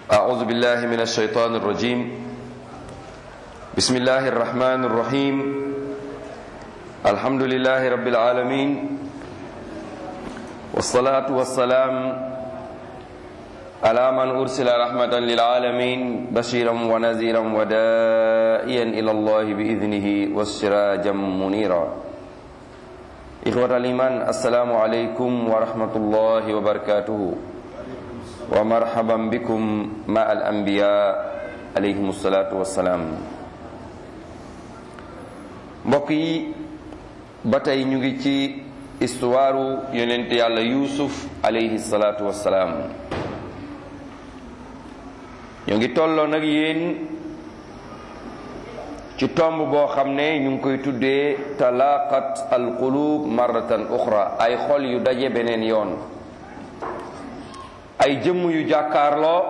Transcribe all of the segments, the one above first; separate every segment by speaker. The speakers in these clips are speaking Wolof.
Speaker 1: أعوذ بالله من الشيطان الرجيم بسم الله الرحمن الرحيم الحمد لله رب العالمين والصلاة والسلام على من أرسل رحمة للعالمين بشيرا ونذيرا ودائيا إلى الله بإذنه والسراجا منيرا إخوة الإيمان السلام عليكم ورحمة الله وبركاته ومرحبا بكم مع الأنبياء عليهم الصلاة والسلام mbokk yi ba tey ñu ngi ci istuwaaru yonent yàlla yuusuf alayhi salaatu wassalaam ñu ngi tolloo nag yéen ci tomb boo xam ne ñu ngi koy tuddee talaqat alqulub marratan uxra ay xol yu daje beneen yoon ay jëmm yu jàkkaarloo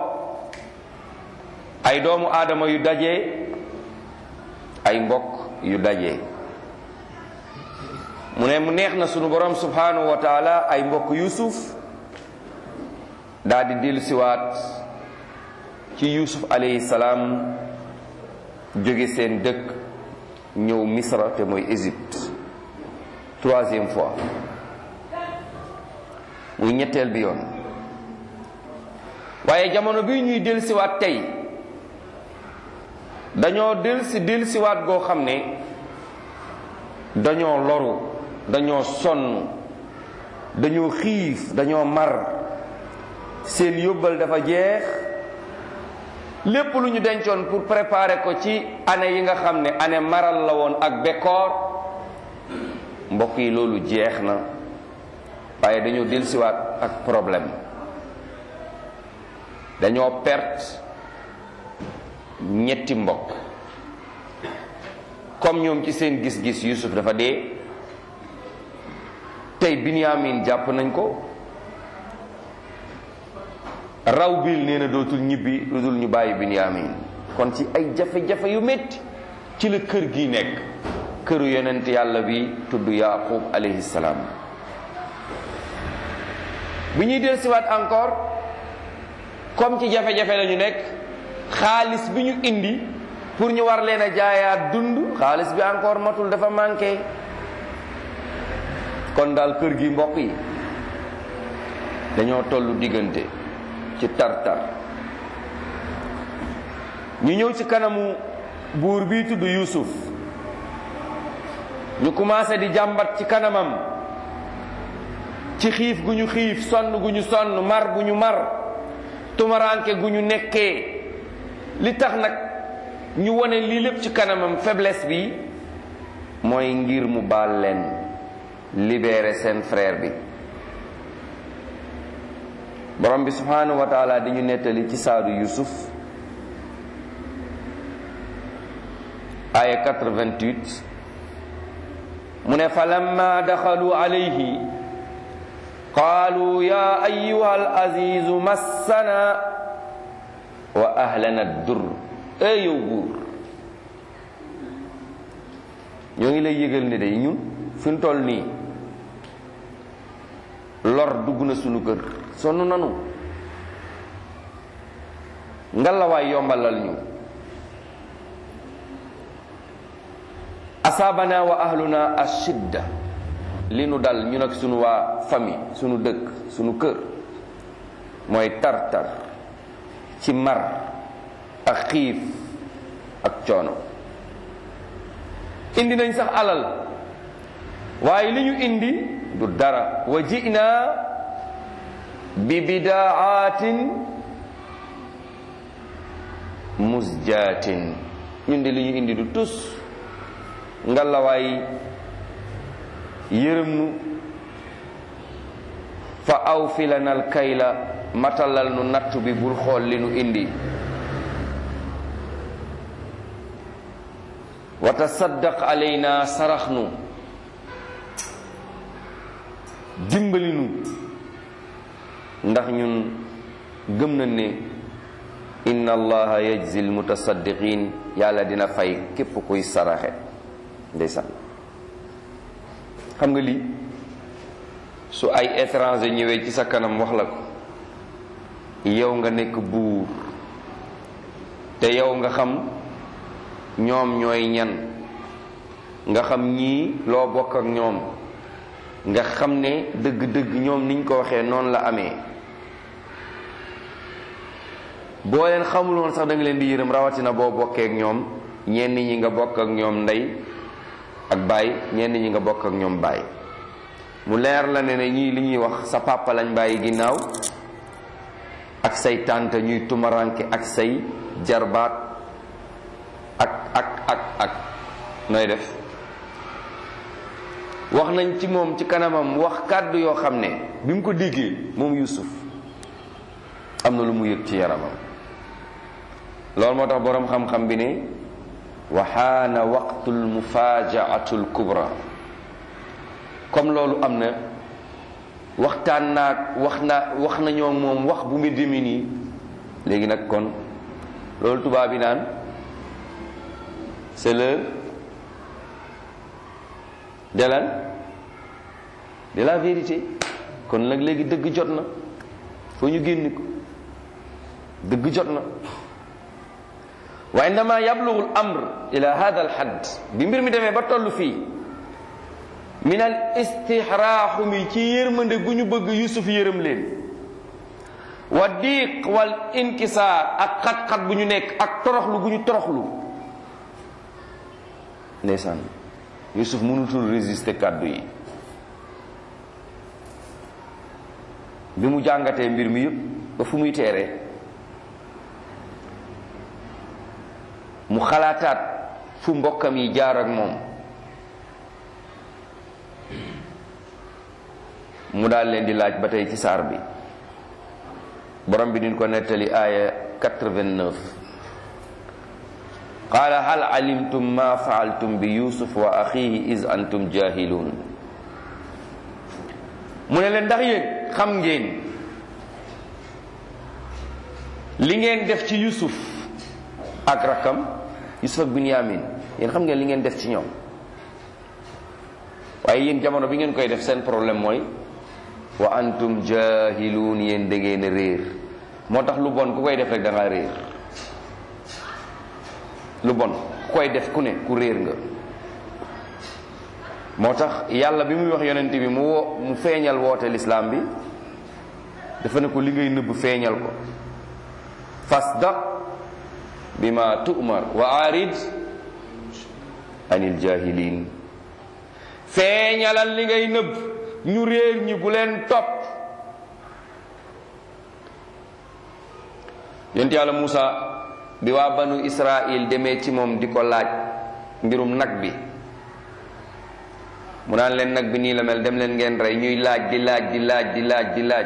Speaker 1: ay doomu aadama yu daje ay mbokk yu daje mu ne mu neex na sunu borom subhanahu wa taala ay mbokk yusuf daal di dellu siwaat ci yusuf alayhi salaam jóge seen dëkk ñëw misra te mooy Égypte troisième fois muy ñetteel bi yoon waaye jamono bi ñuy dellu siwaat tey dañoo del si del siwaat goo xam ne dañoo loru dañoo sonn dañoo xiif dañoo mar seen yóbbal dafa jeex lépp lu ñu dencoon pour préparer ko ci année yi nga xam ne année maral la woon ak bekkoor mbokk yi loolu jeex na waaye dañoo del siwaat ak problème dañoo perte ñetti mbokk comme ñoom ci seen gis-gis Yusuf dafa dee tey Binyamin jàpp nañ ko raw bil nee na dootul ñibbi lu dul ñu bàyyi Binyamin kon ci ay jafe-jafe yu métti ci la kër gi nekk këru yonent yàlla bi tudd Yaqub alayhi salaam bi ñuy dellusiwaat encore comme ci jafe-jafe la ñu nekk xaalis bi ñu indi pour ñu war leen a jaayaat dund xaalis bi encore matul dafa manqué kon daal kër gi mbokk yi dañoo tollu diggante ci tar-tar ñu ñëw ci kanamu buur bi tudd Yuusuf ñu commencé di jàmbat ci kanamam ci xiif gu ñu xiif sonn gu ñu sonn mar gu ñu mar tumaranke gu ñu nekkee li tax nag ñu wone lii lépp ci kanamam faiblesse bi mooy ngir mu baal leen libérer seen frère bi borom bi subhanahu wa taala di ñu nettali ci saadu yusuf aya 88 mu ne fa lamma daxalu alayhi qaalu ya ayuha al azizu massana wa ahlana dur ee yow buur ñoo ngi lay yëgal ne day ñun fi ñu toll nii lor dugg na sunu kër sonn nanu ngalawaay yombalal ñu asaabana wa ahluna ashidda li nu dal ñun ak sunu waa famille sunu dëkk sunu kër mooy tar-tar ci mar ak xiif ak coono indi nañ sax alal waaye li ñu indi du dara wa jina bi bidaatin musjaatin ñun de li ñu indi du tus ngalawaay yërëm nu fa aw filanal kayla matalal nu nattu bi bul xool li nu indi wa tasaddaq alayna sarax nu dimbali nu ndax ñun gëm nañ ne inna allaha yajzi almutasaddiqin yàlla dina fay képp kuy saraxe ndeysaan xam nga lii su ay étranger ñëwee ci sa kanam wax la ko yow nga nekk buur te yow nga xam ñoom ñooy ñan nga xam ñii loo bokk ak ñoom nga xam ne dëgg-dëgg ñoom niñ ko waxee noonu la amee boo leen xamul woon sax da nga leen di yërëm rawatina boo bokkee ak ñoom ñenn ñi nga bokk ak ñoom ndey ak baay ñenn ñi nga bokk ak ñoom baay mu leer la ne ne ñii li ñuy wax sa papa lañ bàyyi ginnaaw ak say tànta ñuy tumaranke ak say jarbaat ak ak ak ak nooy def wax nañ ci moom ci kanamam wax kàddu yoo xam ne bi mu ko déggee moom Yuusuf am na lu mu yëg ci yaramam loolu moo tax boroom xam-xam bi ne waxaana waqtul mufajaatul kubra comme loolu am na waxtaan naag wax na wax nañoo moom wax bu mu demi nii léegi nag kon loolu tubaab bi naan c'est l'heure de lan de la vérité kon nag léegi dëgg jot na foo ñu génn ko dëgg jot na wa indama yablugu al amr ila hada al hadd bi mbir mi demee ba toll fii min al istixraaxu mi ci yërmande gu ñu bëgg yusuf yërëm leen wa diiq wal inkisaar ak xat-xat bu ñu nekk ak toroxlu gu ñu toroxlu ndeysaan yusuf mënutul résister kàddu yi bi mu jàngatee mbir mi yëpp ba fu muy teeree mu xalaataat fu mbokkam yi jaar ak moom mu daal leen di laaj ba tey ci saar bi borom bi din ko nettali aaya 89 qaala hal alimtum ma faaltum bi yusuf wa axihi is antum jahilun mu ne leen ndax yéen xam ngeen li ngeen def ci yusuf ak rakkam yusuf ak binyamin yéen xam ngeen li ngeen def ci ñoom waaye yéen jamono bi ngeen koy def seen problème mooy wa antum jahiluun yéen da ngeen a réer moo tax lu bon ku koy def rek da ngaa réer lu bon ku koy def ku ne ku réer nga moo tax yàlla bi muy wax yonent bi mu woo mu feeñal woote lislaam bi dafa ne ko li ngay nëbb feeñal ko fasdaq bima tu'mar wa arid anil jahilin feeñalal li ngay nëbb ñu réer ñi bu leen topp yonent yàlla Muusa bi waa banu Israil demee ci moom di ko laaj mbirum nag bi mu naan leen nag bi nii la mel dem leen ngeen rey ñuy laaj di laaj di laaj di laaj di laaj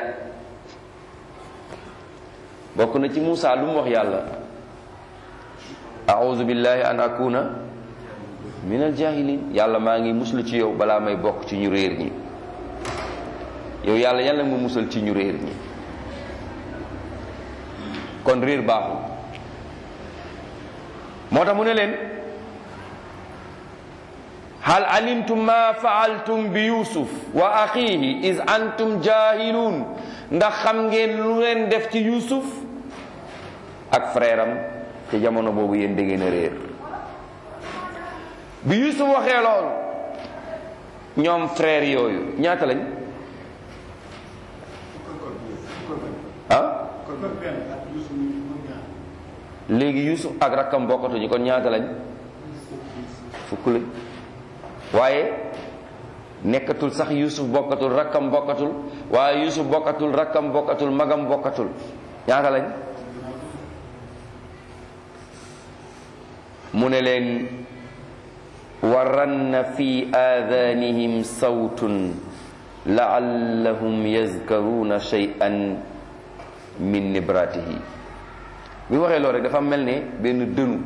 Speaker 1: bokk na ci Muusa lu mu wax yàlla a'udhu billahi an akuna min al jahilin yàlla maa ngi muslu ci yow balaa may bokk ci ñu réer ñi yow yàlla yàlla mu musal ci ñu réer ñi kon réer baaxul moo tax mu ne leen hal alimtum ma faaltum bi yusuf wa axihi is antum jahilun ndax xam ngeen lu leen def ci yusuf ak frère am ci jamono boobu yéen da ngeen a réer bi yusuf waxee loolu ñoom frère yooyu ñaata lañ ah léegi yusuf ak rakkam bokkatuñu kon ñaata lañ fukk lañ waaye nekkatul sax yusuf bokkatul rakkam bokkatul waaye yusuf bokkatul rakkam bokkatul magam bokkatul ñaata lañ mu ne leen waranna fi aadanihim sawtun laallahum yazkaruna shay'an min nibratihi bi waxee loolu rek dafa mel ne benn dënu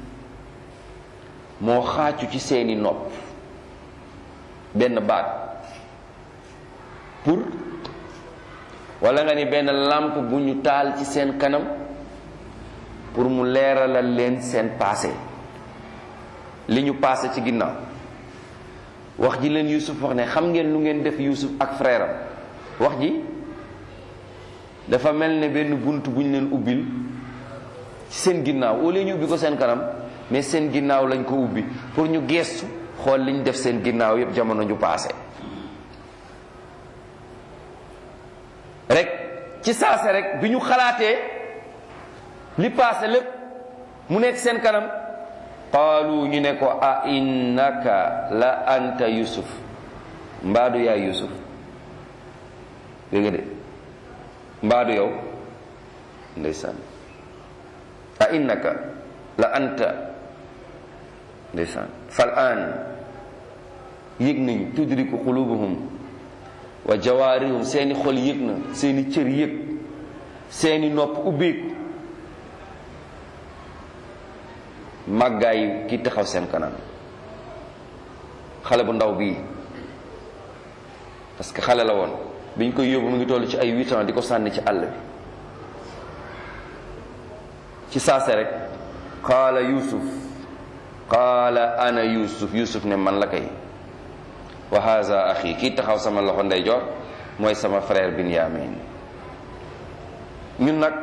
Speaker 1: moo xaacu ci seeni nopp benn baat pour wala nga ni benn làmp bu ñu taal ci seen kanam pour mu leeralal leen seen passé li ñu passé ci ginnaaw wax ji leen Yuusuf wax ne xam ngeen lu ngeen def Yuusuf ak frère am wax ji dafa mel ne benn bunt bu ñu leen ubbil ci seen ginnaaw au lieu ñu ubbi ko seen kanam mais seen ginnaaw lañ ko ubbi pour ñu geestu xool liñ def seen ginnaaw yépp jamono ñu paase rek ci saase rek bi ñu xalaatee li paase lépp mu nekk seen kanam qaalu ñu ne ko a innaka la anta yusuf mbaadu yaa yusuf dégg nga de mbaadu yow ndeysaan a innaka la anta ndeysaan fal an yëg nañ tudriku qulubuhum wa jawaarihum seeni xol yëg na seeni cër yëg seeni nopp ubbeeku màggaayu ki taxaw seen kanam xale bu ndaw bii parce que xale la woon biñ koy yóbbu mu ngi toll ci ay huit ans di ko sànni ci àll bi ci saase rek qaala yusuf qaala ana yusuf yusuf ne man la kay wa haza axi kii taxaw sama loxo ndeyjoor mooy sama frère binyamin ñun nag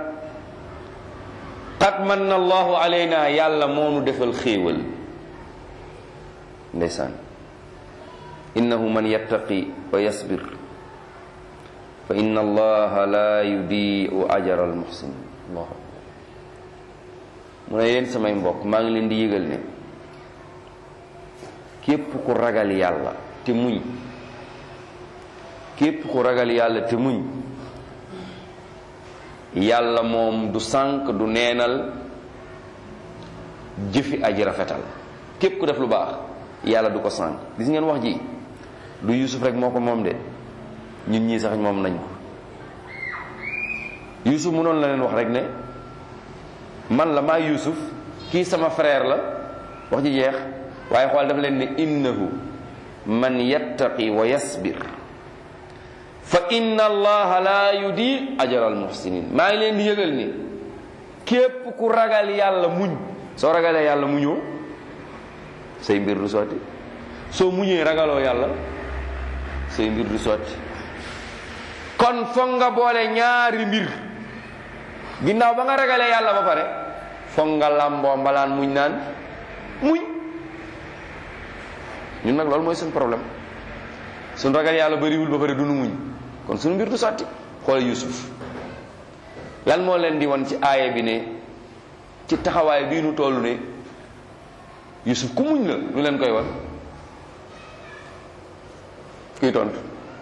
Speaker 1: qad manna allahu alayna yàlla moonu defal xéewal ndeysaan innahu man yattaqi wa yasbir fa inna allaha la yudiu ajra almuhsinin allahu mu ne yéen samay mbokk maa ngi leen di yëgal ne képp ku ragal yàlla te muñ képp ku ragal yàlla te muñ yàlla moom du sànq du neenal jëfi aji rafetal képp ku def lu baax yàlla du ko sànq gis ngeen wax ji du yusuf rek moo ko moom de ñun ñii sax moom nañ ko yusuf mënoon la leen wax rek ne man la maa yusuf kii sama frère la wax ji jeex waaye xool dafa leen ne innahu man yattaqi wa yasbir fa inna allaha la yudi ajra al muhsinin maa ngi leen di yëgal ni képp ku ragal yàlla muñ soo ragalee yàlla muñoo say mbir du sotti soo muñee ragaloo yàlla say mbir du sotti kon foog nga boole ñaari mbir ginnaaw ba nga ragalee yàlla ba pare foog nga làmboo mbalaan muñ naan muñ ñun nag loolu mooy suñu problème suñu ragal yàlla bariwul ba pare du nu muñ kon suñu mbir du sotti xoole yusuf lan moo leen di won ci aaya bi ne ci taxawaay bii nu toll ne yusuf ku muñ la lu leen koy won kuy tontu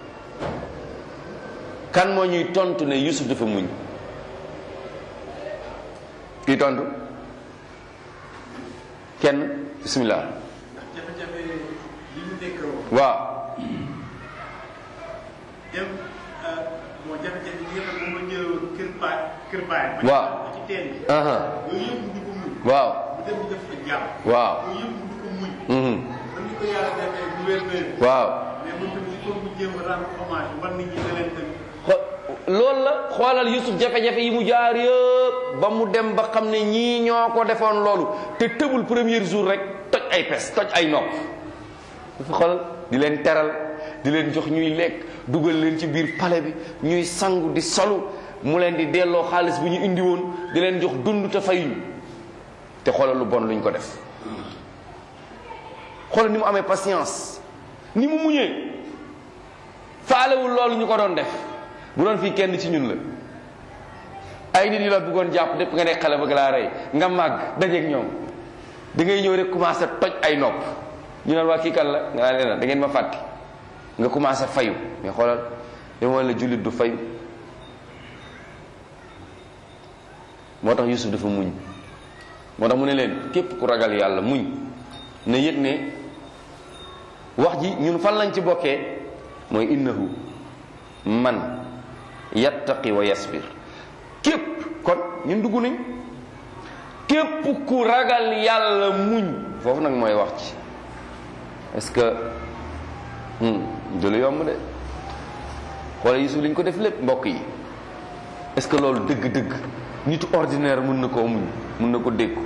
Speaker 1: kan moo ñuy tontu ne yusuf dafa muñ kuy tontu kenn bismillah
Speaker 2: jafe-jafe yi ñu nekk
Speaker 1: waaw
Speaker 2: dem bon jafe-jafe yi nga xam ne moom la ñëwoon kër baay kër baay.
Speaker 1: Waaw.
Speaker 2: ba ci teen bi.
Speaker 1: aha
Speaker 2: yooyu yëpp mu di ko muñ.
Speaker 1: waaw
Speaker 2: mu dem di def fa jàmm.
Speaker 1: waaw
Speaker 2: yooyu yëpp mu di ko muñ.
Speaker 1: mhm
Speaker 2: man ni ko yàlla defee gouverneur.
Speaker 1: waaw
Speaker 2: mais man tamit il faut mu jéem a rendre hommage war nit ñi ne leen tamit.
Speaker 1: xo- loolu la xoolal Yusuf jafe-jafe yi mu jaar yëpp ba mu dem ba xam ne ñii ñoo ko defoon loolu te tëbul premier jour rek toj ay pes toj ay nopp dafa xoolal di leen teral di leen jox ñuy lekk dugal leen ci biir palais bi ñuy sangu di solu mu leen di delloo xaalis bu ñu indi woon di leen jox dund te fayuñu te xoolal lu bon luñ ko def xoolal ni mu amee patience ni mu muñee faalewul loolu ñu ko doon def bu doon fii kenn ci ñun la ay nit yi la bëggoon jàpp dépp nga nekk xale bëgg laa rey nga màgg dajeeg ñoom da ngay ñëw rek commencé toj ay nopp ñu naan waa kii kan la nga naan leen da ngeen ma fàtte nga commencé fayu mais xoolal dama la jullit du fayu moo tax Yusuf dafa muñ moo tax mu ne leen képp ku ragal yàlla muñ ne yëg ne wax ji ñun fan lañ ci bokkee mooy innahu man yattaqi wa yasbir képp kon ñun dugg nañ képp ku ragal yàlla muñ foofu nag mooy wax ci est-ce que du lu yomb de xoole Yusuf li ñu ko def lépp mbokk yi est-ce que loolu dëgg-dëgg nitu ordinaire mën na koo muñ mën na ko déggu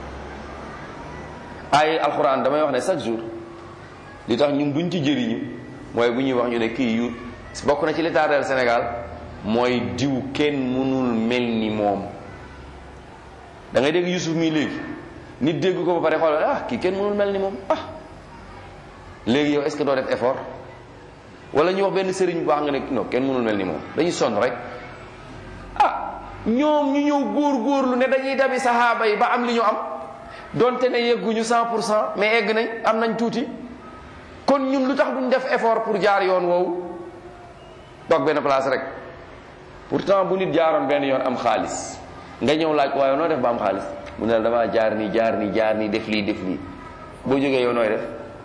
Speaker 1: ay alxuraan damay wax ne chaque jour li tax ñun duñ ci jëriñu mooy bu ñuy wax ñu ne kii yu bokk na ci li tardeel Sénégal mooy diw kenn mënul mel ni moom da ngay dégg Yusuf mii léegi nit dégg ko ba pare xool ah kii kenn mënul mel ni moom ah léegi yow est-ce que doo def effort wala ñu wax benn sëriñ bu baax nga ne non kenn mënul mel ni moom dañuy sonn rek ah ñoom ñu ñëw góor-góorlu ne dañuy dabi saxaaba yi ba am li ñu am donte ne yegguñu 100 pour cent mais egg nañ am nañ tuuti kon ñun lu tax duñ def effort pour jaar yoon woowu toog benn place rek pourtant bu nit jaaroon benn yoon am xaalis nga ñëw laaj waaye noo def ba am xaalis mu ne la damaa jaar nii jaar nii jaar nii def lii def lii boo jógee yow nooy def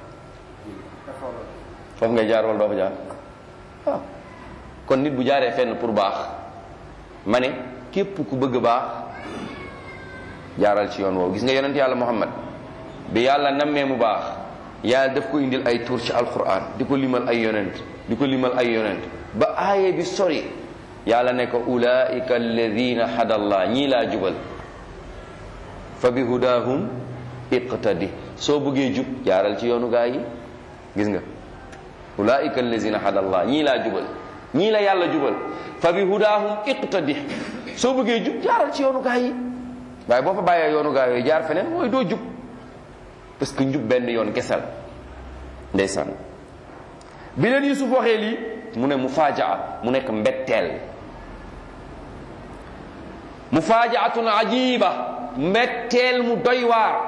Speaker 1: foofu ngay jaar wala doo fa jaar waaw kon nit bu jaaree fenn pour baax ma ne képp ku bëgg baax jaaral ci yoon woowu gis nga yonent yàlla muhammad bi yàlla nammee mu baax yàlla daf ko indil ay tur ci alquran di ko limal ay yonent di ko limal ay yonent ba aaye bi sori yàlla ne ko ulaika alladina hadallah ñii laa jubal fa bi hudahum iqtadi soo bëggee jub jaaral ci yoonu gaa yi gis nga ulaika alladina hadallah ñii laa jubal ñii la yàlla jubal fa bi hudahum iqtadi soo bëggee jub jaaral ci yoonu gaa yi waaye boo fa bàyyee yoonu gaa yooyu jaar feneen mooy doo jub parce que njub benn yoon kesal ndeysaan bi leen Yusuf waxee lii mu ne mu faajaa mu nekk mbetteel mu faajaatun ajiba mbetteel mu doy waar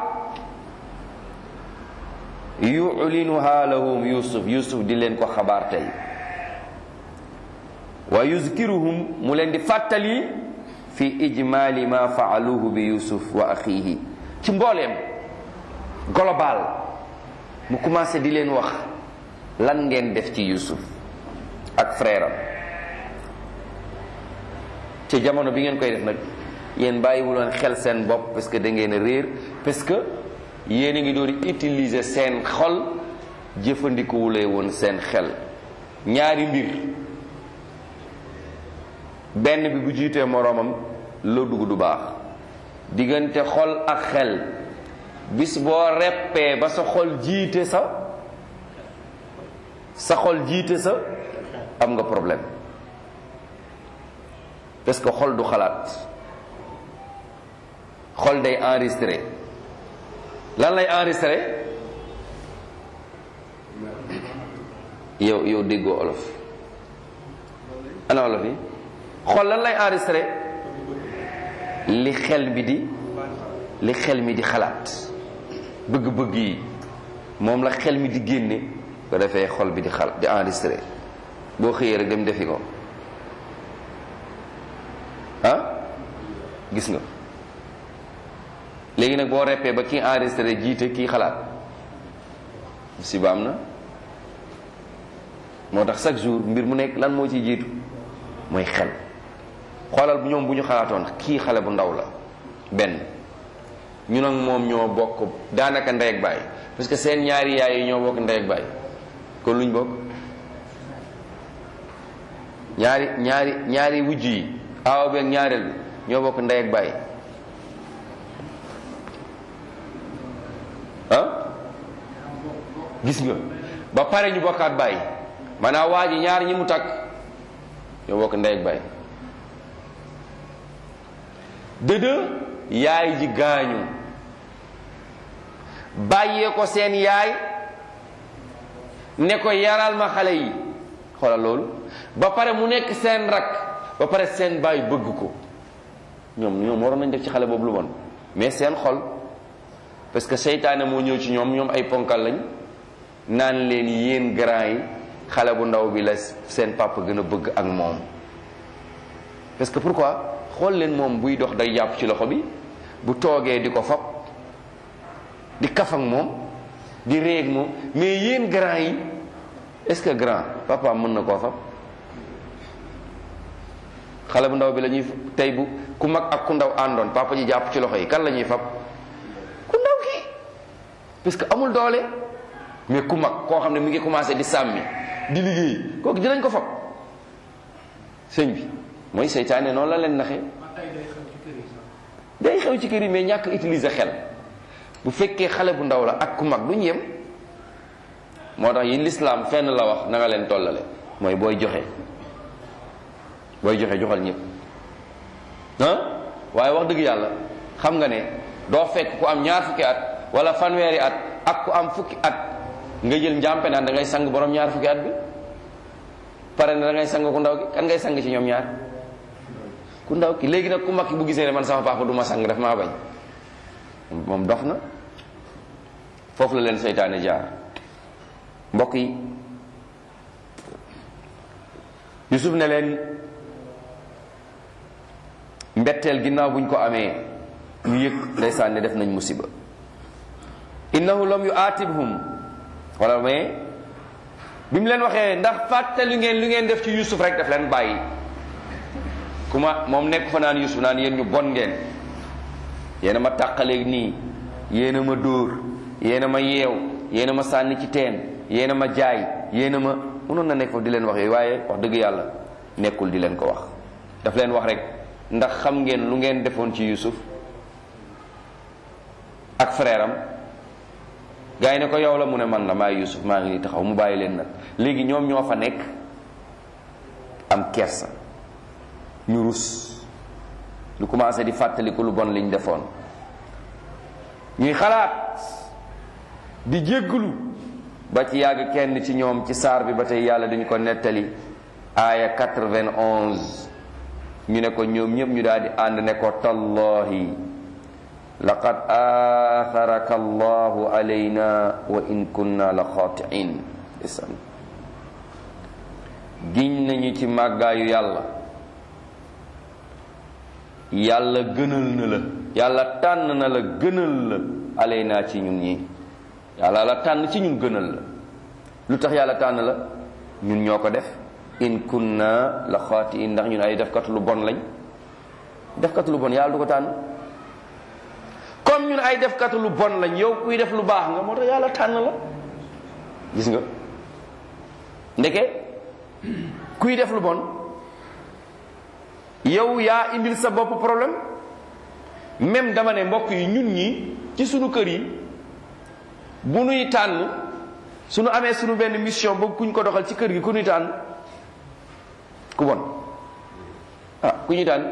Speaker 1: yulinuha lahum yusuf yusuf di leen ko xabaar tey wa yuzkiruhum mu leen di fàttali fi ijmali ma faaluhu bi yusuf wa axihi ci mbooleem global mu commencé di leen wax lan ngeen def ci yusuf ak frère am ci jamono bi ngeen koy def nag yéen bàyyiwuloon xel seen bopp parce que da ngeen a réer parce que yéen a ngi doon utiliser seen xol jëfandikuwulee woon seen xel ñaari mbir benn bi bu jiitee moroomam loo dugg du baax diggante xol ak xel bis boo reppee ba sa xol jiite sa sa xol jiite sa am nga problème parce que xol du xalaat xol day enregistré lan lay enregistré yow yow déggoo olof ana olof yi xol lan lay enregistré li xel mi di li xel mi di xalaat bëgg-bëgg yi moom la xel mi di génne ko defee xol bi di xal di enregistré boo xëyee rek dem defi ko ah gis nga léegi nag boo reppee ba kii enregistré jiite kii xalaat si ba am na moo tax chaque jour mbir mu nekk lan moo ciy jiitu mooy xel xoolal bu ñoom bu ñu xalaatoon kii xale bu ndaw la benn ñu nag moom ñoo bokk daanaka ndey ak baay parce que seen ñaari yaay yi ñoo bokk ndey ak baay kon luñ bokk ñaari ñaari ñaari wujj yi aaw bi ak ñaareel bi ñoo bokk ndey ak baay ah gis nga ba pare ñu bokkaat baay maanaam waa ji ñaar ñi mu takk ñoo bokk ndey ak baay dëdë yaay ji gaañu bàyyee ko seen yaay ne ko yaral ma xale yi xoolal loolu ba pare mu nekk seen rak ba pare seen baay bëgg ko ñoom ñoom waroon nañ def ci xale boobu lu bon mais seen xol parce que seytaane moo ñëw ci ñoom ñoom ay ponkal lañ naan leen yéen grand yi xale bu ndaw bi la seen papa gën a bëgg ak moom parce que pourquoi xool leen moom buy dox day jàpp ci loxo bi bu toogee di ko fab di kaf ak moom di réeg moom mais yéen grand yi est-ce que grand papa mën na koo fab xale bu ndaw bi la ñuy tey bu ku mag ak ku ndaw àndoon papa ji jàpp ci loxo yi kan la ñuy fab ku ndaw ki parce que amul doole mais ku mag koo xam ne mi ngi commencé di sàmmi di liggéey kooku dinañ ko fab sëñ bi mooy seytaane noonu la leen naxee day xew ci kër yi mais ñàkk utiliser xel bu fekkee xale bu ndaw la ak ku mag duñ yem moo tax yi lislaam fenn la wax na nga leen tollale mooy booy joxe booy joxe joxal ñëpp ah waaye wax dëgg yàlla xam nga ne doo fekk ku am ñaar fukki at wala fanweeri at ak ku am fukki at nga jël njàmpe naan da ngay sang borom ñaar fukki at bi pare na da ngay sang ku ndaw ki kan ngay sang ci ñoom ñaar ku ndaw ki léegi nag ku mag ki bu gisee ne man sama papa du ma sang daf maa bañ moom dox na foofu la leen seytaane jaar mbokk yi Yusuf ne leen mbetteel ginnaaw buñ ko amee ñu yëg ndeysaan ne def nañ musiba innahu lam yu aatibhum wala mais bi mu leen waxee ndax fàttali ngeen lu ngeen def ci Yusuf rek daf leen bàyyi kuma moom nekk fa naan Yusuf naan yéen ñu bon ngeen yéen a ma tàqaleeg nii yéen a ma dóor yéen a ma yeew yéen a ma sànni ci teen yéen a ma jaay yéen a ma mënoon na nekk foofu di leen wax yooyu waaye wax dëgg yàlla nekkul di leen ko wax daf leen wax rek ndax xam ngeen lu ngeen defoon ci Yusuf ak frère am gars yi ne ko yow la mu ne man la maa Yusuf maa ngi nii taxaw mu bàyyi leen nag léegi ñoom ñoo fa nekk am kersa ñu rus lu commencé di fàttaliku lu bon liñ defoon ñuy xalaat di jégglu ba ci yàgg kenn ci ñoom ci saar bi ba tey yàlla dañu ko nettali aaya 91 ñu ne ko ñoom ñëpp ñu daal di ànd ne ko tallahi laqad aatharaka allahu alayna wa in kunna la xaatiin isan giñ nañu ci màggaayu yàlla yàlla gënal na la yàlla tànn na la gënal la alayna ci ñun ñi yàlla la tànn ci ñun gënal la lu tax yàlla tànn la ñun ñoo ko def in kunna la xaatiin ndax ñun ay defkat lu bon lañ defkat lu bon yàlla du ko tànn comme ñun ay defkat lu bon lañ yow kuy def lu baax nga moo tax yàlla tànn la gis nga ndeke kuy def lu bon yow yaa indil sa bopp problème même dama ne mbokk yi ñun ñi ci sunu kër yi bu nuy tànn sunu amee sunu benn mission bëgg kuñ ko doxal ci kër gi ku nuy tànn ku bon ah ku ñuy tànn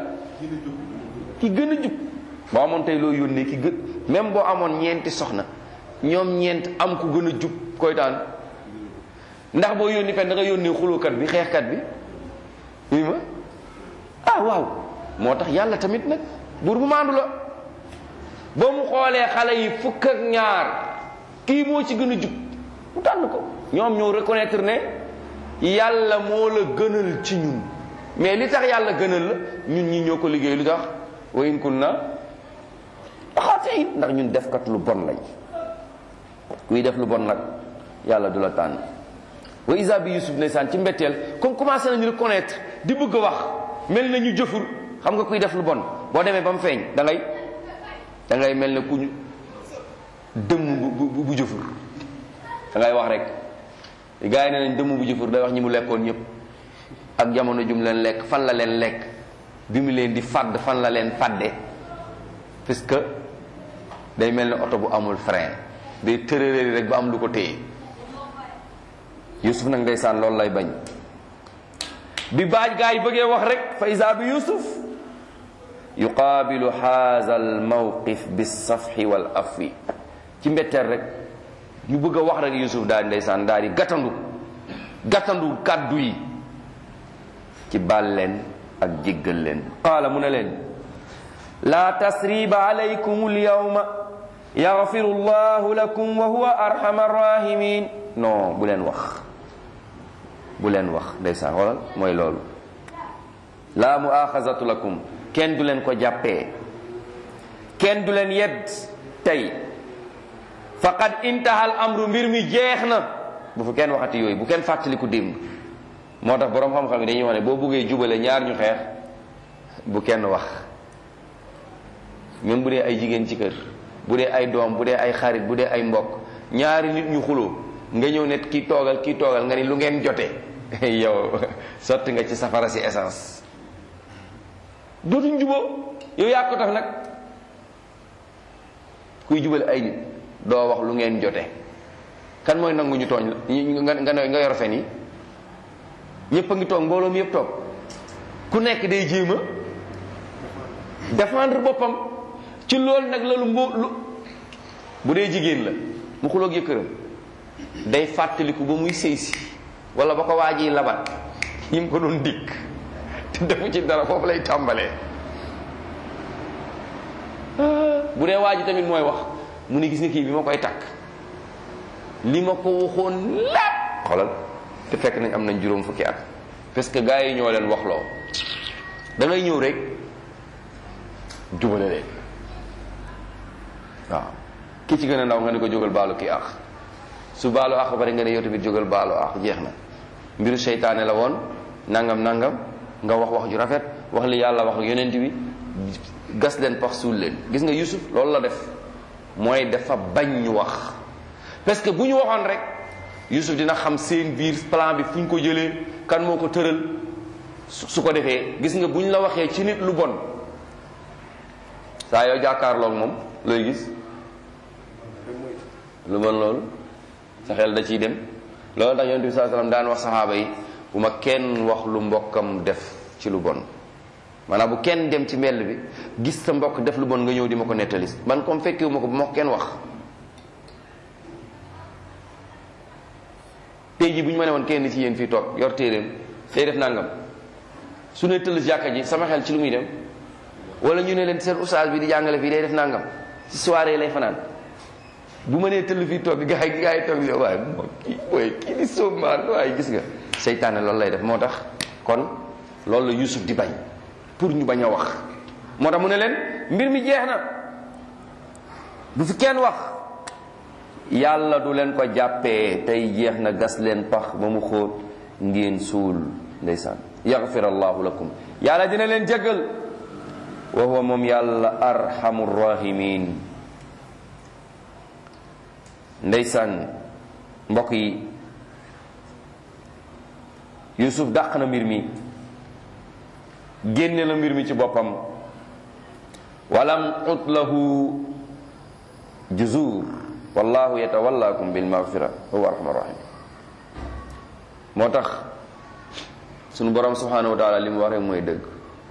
Speaker 1: ki gën a jub boo amoon tey loo yónnee ki gën même boo amoon ñeenti soxna ñoom ñeent am ku gën a jub koy tànn ndax boo yónni fen da nga yónnee xulookat bi xeexkat bi oui ma ah waaw moo tax yàlla tamit nag buur bu maandu la ba mu xoolee xale yi fukk ak ñaar kii moo ci gën a jub mu tànn ko ñoom ñoo reconnaître ne yàlla moo la gënal ci ñun mais li tax yàlla gënal la ñun ñi ñoo ko liggéey lu tax wa in kunna xaatiin ndax ñun defkat lu bon lañ kuy def lu bon nag yàlla du la tànn wa isa bi yusuf ndeysaan ci mbetteel comme commencé nañu reconnaître di bëgg a wax mel na ñu jëfur xam nga kuy def lu bon boo demee ba mu feeñ da ngay da ngay mel ne ku ñu dëmm bu bu bu jëfur da ngay wax rek gars yi ne nañ dëmm bu jëfur day wax ñi mu lekkoon ñëpp ak jamono jum leen lekk fan la leen lekk bi mu leen di fàdd fan la leen fàdde puisque day mel ne oto bu amul frein day tërëréeri rek ba am lu ko téye yusuf nag ndeysaan loolu lay bañ bi baaj gaa yi bëggee wax rek fa isa bi yusuf yuqaabilu haza al mawqif bisafhi wal afwi ci mbetteel rek ñu bëgg a wax rek yusuf daal ndeysaan daal di gàttandu gàttandu kàddu yi ci baal leen ak jéggal leen qaala mu ne leen laa tasriba alaykum alyawma yaghfiru llahu lakum wa huwa arhamar rahimin non bu leen wax bu leen wax ndeysaan xoolal mooy loolu laa muaxazatu lakum kenn du leen ko jàppee kenn du leen yedd tey faqad intahal amru mbir mi jeex na bu fu kenn waxati yooyu bu kenn fàttaliku démb moo tax boroom xam-xam yi dañuy wax ne boo bëggee jubale ñaar ñu xeex bu kenn wax même bu dee ay jigéen ci kër bu dee ay doom bu dee ay xarit bu dee ay mbokk ñaari nit ñu xuloo nga ñëw ne kii toogal kii toogal nga ni lu ngeen jotee yow sotti nga ci safara si essence dootuñ juboo yow yaa ko tax nag kuy jubale ay nit doo wax lu ngeen jote kan mooy nangu ñu tooñ la nga nga nga yor fen yi ñëpp a ngi toog mbooloo mi yëpp toog ku nekk day jéem a défendre boppam ci ci loolu nag la lu mbo lu bu dee jigéen la mu xuloog yëkkëram day fàttaliku ba muy sëy si wala ba ko waa ji labat yi mu ko doon dikk te defu ci dara foofu lay tàmbalee bu dee waa ji tamit mooy wax mu ni gis nga kii bi ma koy takk li ma ko waxoon lépp xoolal te fekk nañ am nañ juróom fukki at parce que gars yi ñoo leen waxloo da ngay ñëw rek jubale leen waaw ki ci gën a ndaw nga ne ko jógal baalu kii ax su baalu ax ba pare nga ne yow tamit jógal baalu ax jeex na mbiru seytaane la woon nangam nangam nga wax wax ju rafet wax li yàlla wax ak yonent bi gas leen pax suul leen gis nga Yusuf loolu la def mooy dafa bañ ñu wax parce que bu ñu waxoon rek Yusuf dina xam seen biir plan bi fu ñu ko jëlee kan moo ko tëral su ko defee gis nga bu ñu la waxee ci nit lu bon saa yoo jàkkaarloog moom looy gis lu bon loolu sa xel da ciy dem loolu tax yonent bi saa sallam daan wax saxaaba yi bu ma kenn wax lu mbokkam def ci lu bon maanaam bu kenn dem ci mbell bi gis sa mbokk def lu bon nga ñëw di ma ko nettali man comme fekkewu ma ko bu ma ko kenn wax tey ji bu ñu ma ne woon kenn ci yéen fii toog yor téeréem day def nangam su ne tëll jàkka ji sama xel ci lu muy dem wala ñu ne leen seen oustaz bi di jàngale fii day def nangam ci soirée lay fanaan bu ma nee tëll fii toog gaa yi gaa yi toog li waaye moo kii booy kii di soomaan waaye gis nga seytaane loolu lay def moo tax kon loolu la Yusuf di bañ pour ñu bañ a wax moo tax mu ne leen mbir mi jeex na bu fi kenn wax yàlla du leen ko jàppee tey jeex na gas leen pax ba mu xóot ngeen suul ndeysaan yaxfir allahu lakum yàlla dina leen jéggal wa huwa moom yàlla arhamu rahimin ndeysaan mbokk yi yusuf dàq na mbir mi génne la mbir mi ci boppam walam ut lahu juzur wallahu yatawallakum bil maghfira wa huwa arhamur rahim moo tax sunu borom subhanahu wa taala li mu wax rek mooy dëgg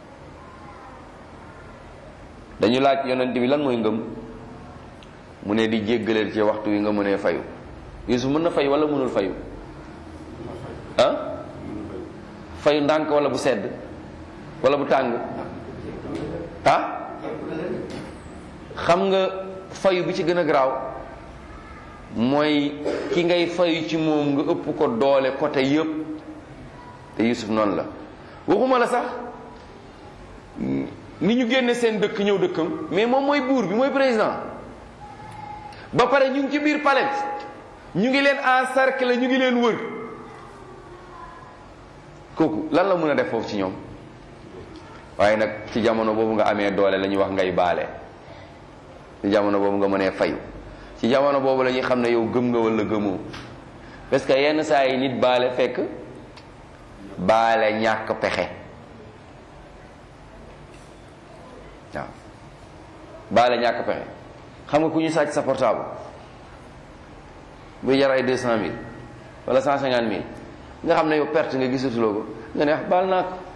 Speaker 1: dañu laaj yonent bi lan mooy ngëm mu ne di jéggaleel ci waxtu wi nga mënee fayu Yusuf mën na fayu wala mënul fayu ah fayu ndànk wala bu sedd wala bu tàng ah xam nga fayu bi ci gën a garaaw mooy ki ngay fayu ci moom nga ëpp ko doole côté yépp te Yusuf noonu la waxuma la sax ni ñu génne seen dëkk ñëw dëkkam mais moom mooy buur bi mooy président ba pare ñu ngi ci biir palais ñu ngi leen encercler ñu ngi leen wër kooku lan la mën a def foofu ci ñoom waaye nag ci jamono boobu nga amee doole la ñuy wax ngay baale ci jamono boobu nga mënee fayu ci jamono boobu la ñuy xam ne yow gëm nga wala gëmoo parce que yenn saa yi nit baale fekk baale ñàkk pexe waaw baale ñàkk pexe xam nga ku ñu sàcc sa portable buy jar ay deux cent mille wala cent cinquante mille nga xam ne yow perte nga gisatuloo ko nga ne wax baal naa ko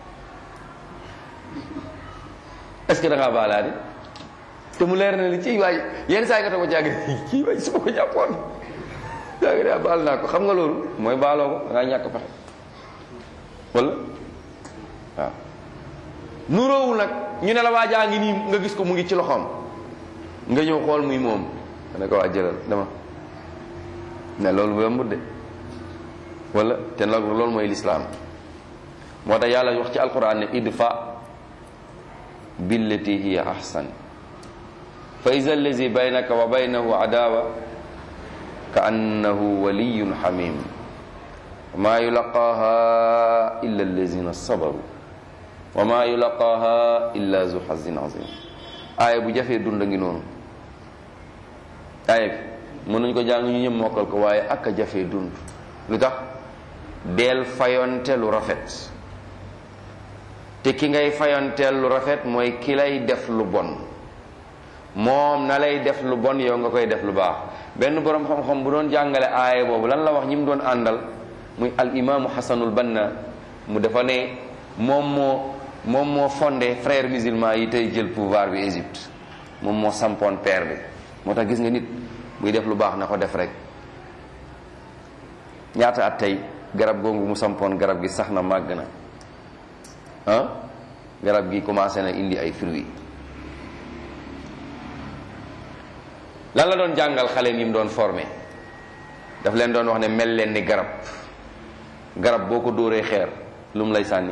Speaker 1: est-ce que da ngaa baalaadi te mu leer na ni ci waay yenn saa yi nga toog ba jàgg kii waay su ma ko jàppoon jàgg daa baal naa ko xam nga loolu mooy baaloo ko da ngaa ñàkk pexe wala waaw nuróowul nag ñu ne la waa jaa ngi nii nga gis ko mu ngi ci loxoom nga ñëw xool muy moom nga ne ko waa jëlal dama ne loolu bu yombut de wala te nag loolu mooy lislaam moo tax yàlla wax ci alquran ne idfa billati hiya ahsan fa iza allazi baynaka wa baynahu adawa ka annahu waliyun hamim ma yulaqaha illa allazina sabaru wa ma yulaqaha illa zu hazin azim aaya bu jafee dund ngi noonu aaya bi mën nañu ko jàng ñu ñëpp mokkal ko waaye ak a jafee dund lu tax deel fayonte lu rafet te ki ngay fayonteel lu rafet mooy ki lay def lu bon moom na lay def lu bon yow nga koy def lu baax benn boroom xam-xam bu doon jàngale aaya boobu lan la wax ñi mu doon àndal muy al imaamu xasanul banna mu dafa ne moom moo moom moo fondé frères musulmans yi tey jël pouvoir bi Égypte moom moo sampoon peer bi moo tax gis nga nit buy def lu baax na ko def rek ñaata at tey garab googu mu sampoon garab gi sax na màgg na ah garab gi commencé na indi ay fruits lan la doon jàngal xale yi mu doon formé daf leen doon wax ne mel leen ni garab garab boo ko dóoree xeer lu mu lay sànni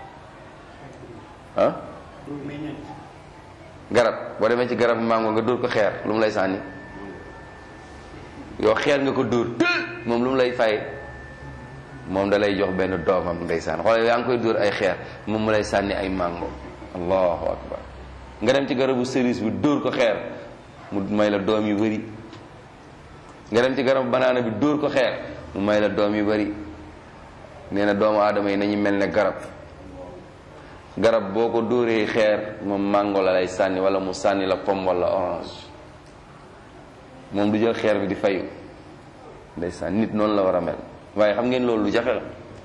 Speaker 1: ah garab boo demee ci garab mango nga dóor ko xeer lu mu lay sànni yow xeer nga ko dóor tël moom lu mu lay fay moom da lay jox benn doomam ndeysaan xoolal yaa ngi koy dóor ay xeer moom mu lay sànni ay mango allahu akbar nga dem ci garabu cerise bi dóor ko xeer mu may la doom yu bari nga dem ci garabu banaana bi dóor ko xeer mu may la doom yu bari nee na doomu aadama yi nañu mel ne garab garab boo ko dóoree xeer moom mango la lay sànni wala mu sànni la pomme wala orange moom du jël xeer bi di fayu ndeysaan nit noonu la war a mel waaye xam ngeen loolu lu jafe la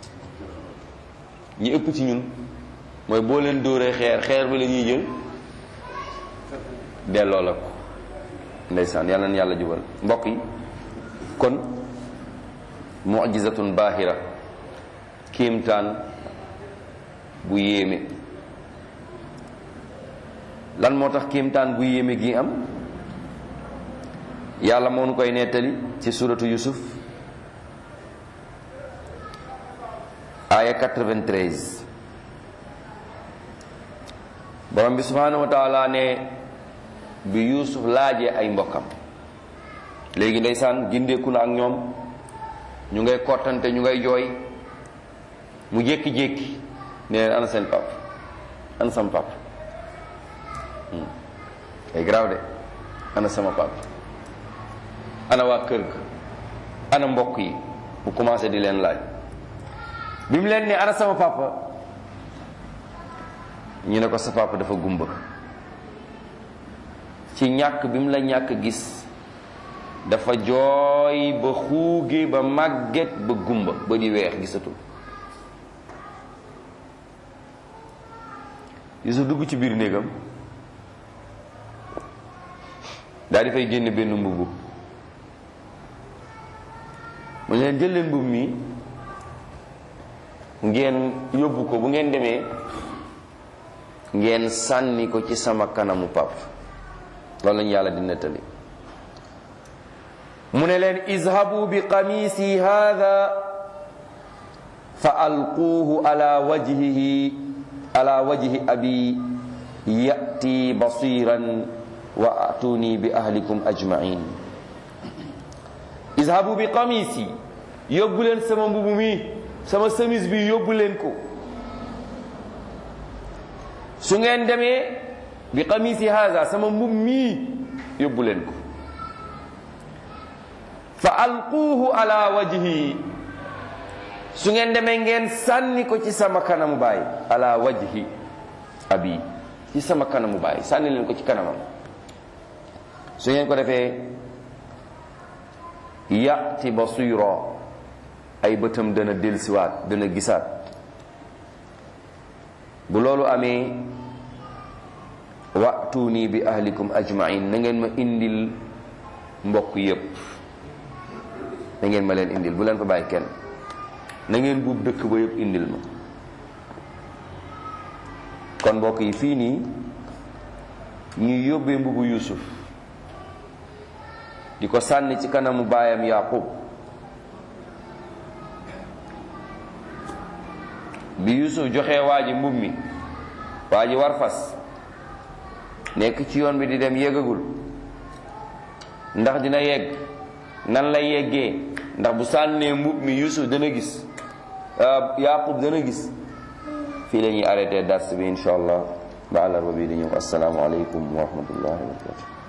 Speaker 1: ñi ëpp ci ñun mooy boo leen dóoree xeer xeer bi la ñuy jël delloo la ko ndeysaan yàlla na yàlla jubal mbokk yi kon mu'jizatun baahira kéemtaan bu yéeme lan moo tax kéemtaan bu yéeme gi am yàlla moo nu koy nettali ci suratu yusuf aya 93 borom bi subhanahu wa taala ne bi yusuf laajee ay mbokkam léegi ndeysaan gindeeku na ak ñoom ñu ngay kottante ñu ngay jooy mu jékki-jékki ne leen ana seen pap ana sama pap ay grave de ana sama pap ana waa kër ga ana mbokk yi mu commencé di leen laaj bi mu leen ne ana sama papa ñu ne ko sa papa dafa gumba ci ñàkk bi mu la ñàkk gis dafa jooy ba xuuge ba màgget ba gumba ba di weex gisatul Yusuf dugg ci biir néegam daal di fay génne benn mbubb mu leen jël leen mbubb mi ngeen yóbbu ko bu ngeen demee ngeen sànni ko ci sama kanamu pap loolu lañu yàlla di nettali mu ne leen izhabu bi qamisi hadha fa alquuhu ala wajhihi ala wajhi abi yati basiran wa atuni bi ahlikum ajmain izhabu bi qamisi yóbbu leen sama mbubu mi sama semis bi yóbbu leen ko su ngeen demee bi qamisi haza sama mbub mii yóbbu leen ko fa alquuhu ala wajhi su ngeen demee ngeen sànni ko ci sama kanamu baay ala wajhi abi ci sama kanamu baay sànni leen ko ci kanamam su ngeen ko defee yati basira ay bëtam dana delsiwaat dana gisaat bu loolu amee wa'tuni bi ahlikum ajmain na ngeen ma indil mbokk yépp na ngeen ma leen indil bu leen fa bàyyi kenn na ngeen buub dëkk ba yépp indil ma kon mbokk yi fii nii ñuy yóbbee mbubu yusuf di ko sànni ci kanamu baayam yaqub bi yusuf joxe waa ji mbub mi waa ji war fas nekk ci yoon bi di dem yéggagul ndax dina yegg nan lay yeggee ndax bu sànnee mbub mi yusuf dana gis yaqub dana gis fii la ñuy arrêté dars bi insha allah ba àllarba bi di ñëw assalaamu aleykum wa rahmatullahi wa barakatu